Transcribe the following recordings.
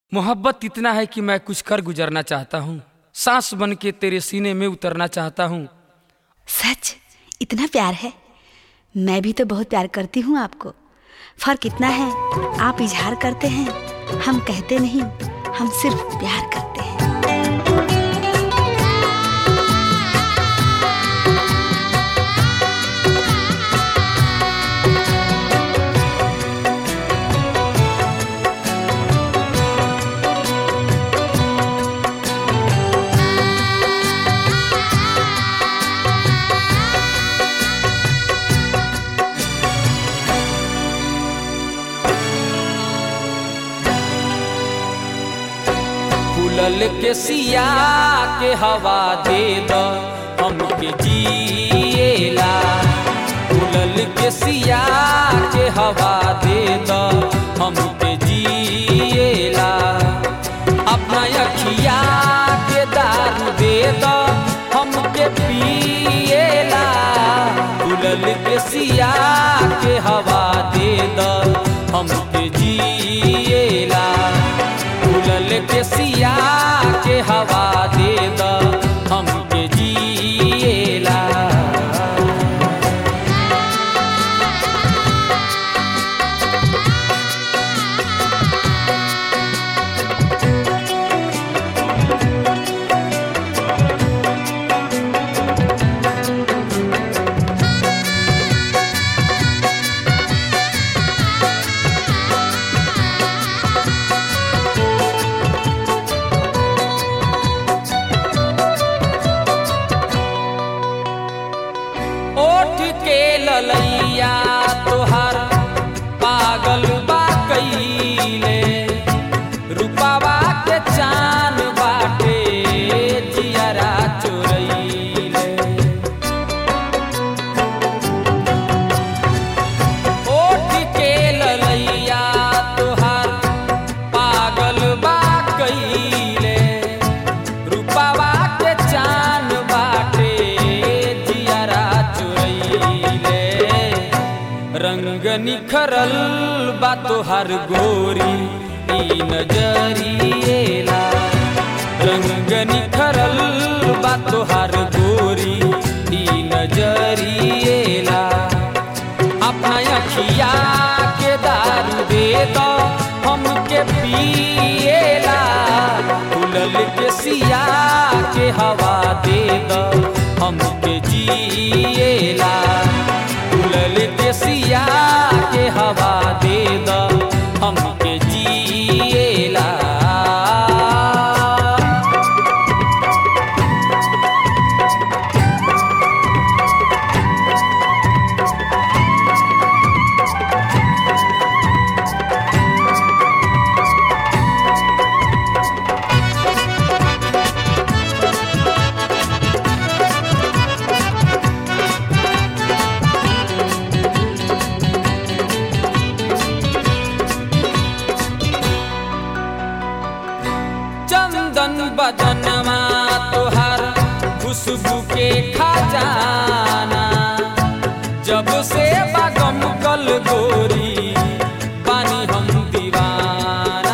मोहब्बत इतना है कि मैं कुछ कर गुजरना चाहता हूँ सांस बन के तेरे सीने में उतरना चाहता हूँ सच इतना प्यार है मैं भी तो बहुत प्यार करती हूँ आपको फर्क इतना है आप इजहार करते हैं हम कहते नहीं हम सिर्फ प्यार करते हैं फूलल के सिया के हवा दे द हमके जिएला फूलल के सिया के हवा दे द हमके जिएला अपना अखिया के दारू दे द हमके पिएला फूलल के सिया के हवा दे द हमके जिएला फूलल के सिया के हवा दे द हमके जिएला ओठ के ललैया तोहार पागल बा कईले रूपावा के चान बाटे जियरा चोरैले ओठ के ललैया तोहार पागल बा कईले रूपावा के चान बाटे जियरा चुरैले रंग निखरल बा तोहार गोरी ई नजरिएला रंग निखरल बा तोहार गोरी ई नजरिएला अपना अखिया के दारू दे दो हमके पिएला फूलल के सिया के हवा दे दो हमके जिएला फूलल के सिया के हवा दे दो हमके जिएला चंदन बदनमा तोहार खुशबू के खजाना जब से बागम कल गोरी पानी हम दीवाना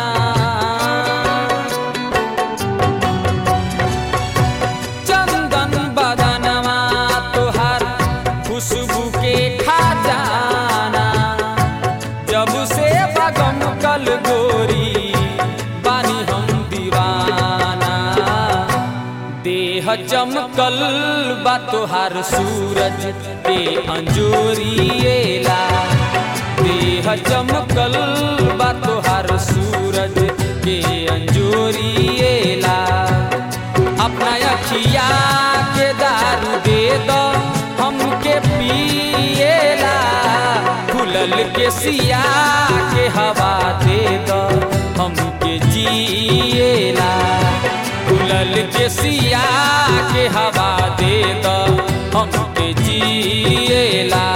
चंदन बदनमा तोहार खुशबू के खजाना जब से बागम कल गोरी पानी हम दीवाना देह चमकल बा तोहार सूरज के अंजोरिएला देह चमकल बा तोहार सूरज के अंजोरिएला अपना अखिया के दारू दे दो हमके पिएला फूलल के सिया के हवा दे दो हमके जिएला फूलल के सिया के हवा दे दो हमके जिएला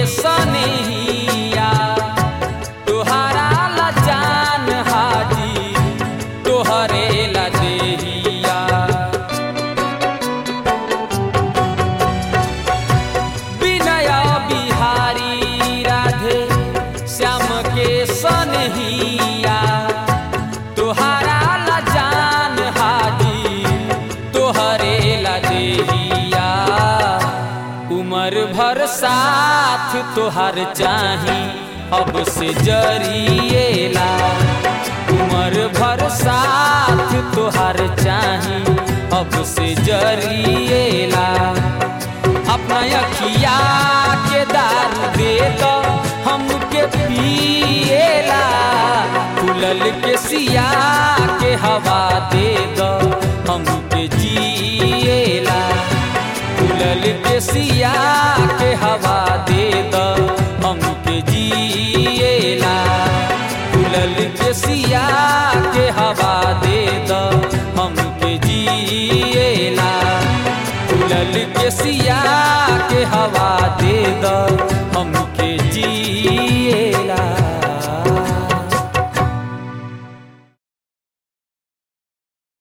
सनहिया तोहरा ला जान हाजी तोहरे ला देहिया विनय बिहारी राधे श्याम के सनहिया तोहरा ला जान हाजी तोहरे ला देहिया उमर भर साथ तोहर चाही अब से जरिएला उमर भर साथ तोहर चाही अब से जरिएला अपना अखिया के दारू दे दो हमके पिएला फुलल के सिया के हवा दे दो हमके जिएला फुलल के सिया के हवा दे दो हमके जिएला फुलल के सिया के हवा दे दो हमके जिएला फुलल के सिया के हवा